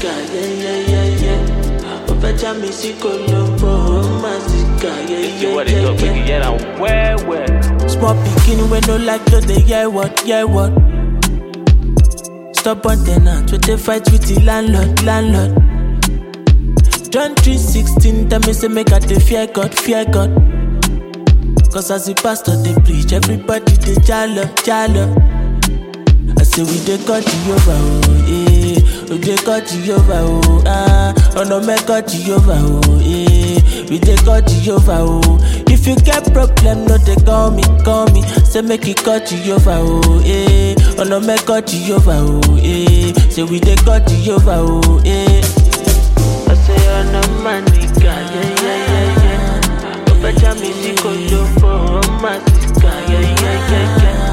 manica, yeah, yeah, yeah, yeah. Ó fẹ́ já mi sí Colombo, ó máa sìkà, yeah, See yeah, what it yeah, do, make yeah. it get on well, well. Small pikin wey no like to dey hear word, hear word. Stubborn ten ant wey dey fight with the landlord, landlord. John 3:16 tell me say make I dey fear God, fear God. Cause as the pastor dey preach, everybody dey jalo, jalo. I say we dey call Jehovah, oh, eh. We dey call Jehovah, oh, ah. Ọ̀nà mẹ́kọ̀ Jehovah, oh, eh. We dey call Jehovah, oh. If you get problem, no dey call me, call me. Say make you call Jehovah, oh, eh. Ọ̀nà mẹ́kọ̀ Jehovah, oh, eh. Say we dey call Jehovah, oh, eh. I say ọ̀nà mànìkà, yeah, yeah, yeah, yeah. Ó fẹ́ já mi sí Colombo, ó máa sìkà, yeah, yeah, yeah, yeah.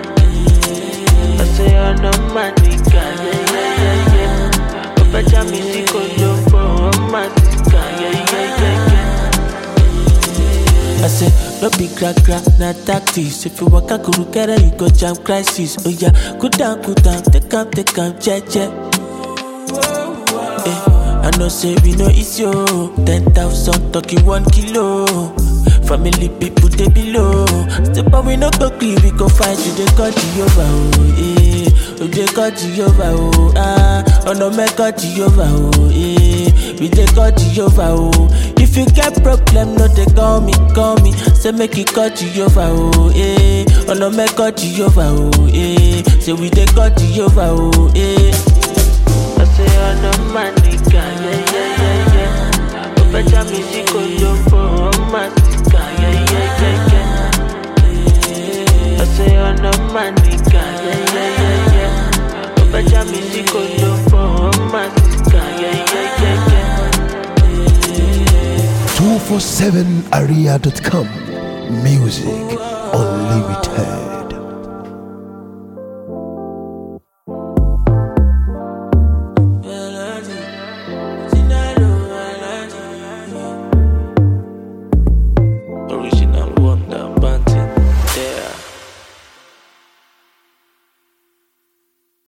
I say I'm no manica, yeah, yeah, yeah, yeah. Ó fẹ́ já mi sí Colombo, ó máa sìkà, yeah, yeah, yeah, yeah. I say, no be gra gra, na tactics. If you walk a kuru kere, you go jam crisis. Oh yeah, cool down, cool down, take am, take am, che che. Eh, I know say we no easy oh. Ten thousand talking one kilo. Family people they below. Step up we no go clean, we go fight you they got Jehovah oh eh. We they got Jehovah oh ah. Oh no me got Jehovah oh eh. We they got Jehovah oh. If you get problem, no they call me, call me. Say make you call Jehovah oh eh. Oh no me got Jehovah oh eh. Say we they got Jehovah oh eh. I say ọ̀nà mànìkà, yeah, yeah, yeah, yeah. Ó fẹ́ já mi sí Colombo, ó máa sìkà, yeah, yeah, yeah, yeah. I say ọ̀nà mànìkà, yeah, yeah, yeah, yeah. Ó fẹ́ já mi sí Colombo, ó máa sìkà, yeah, yeah, yeah, yeah. 247area.com. Music unlimited.